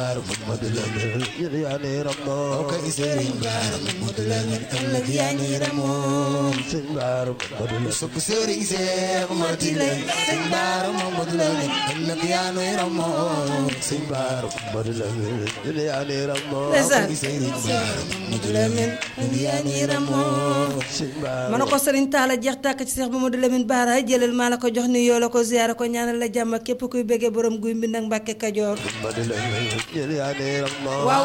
Mamadou Lamine yéen yaa ni ramoo kay Serigne Bara Mamadou Lamine ëllëg yaa ni ramoo sëñ Bara Mamadou Lamine sopp Serigne Cheikh Mati lay Serigne Bara Mamadou Lamine ëllëg yaa ni ramoo sëñ Bara Mamadou Lamine yéen yaa ni ramoo ndeysaan kay Serigne Bara Mamadou Lamine ëllëg yaa ni ramoo sëñ Bara ma ne ko Serigne Talla jeex tàkk ci Cheikh Mamadou Lamine Bara jëlal maa la ko jox ni yoo la ko ziyaara ko ñaanal la jàmm ak képp kuy bëggee borom guy mbind ak Mbàkke Kajoor Mamadou Lamine yéen yaa ni ramoo waaw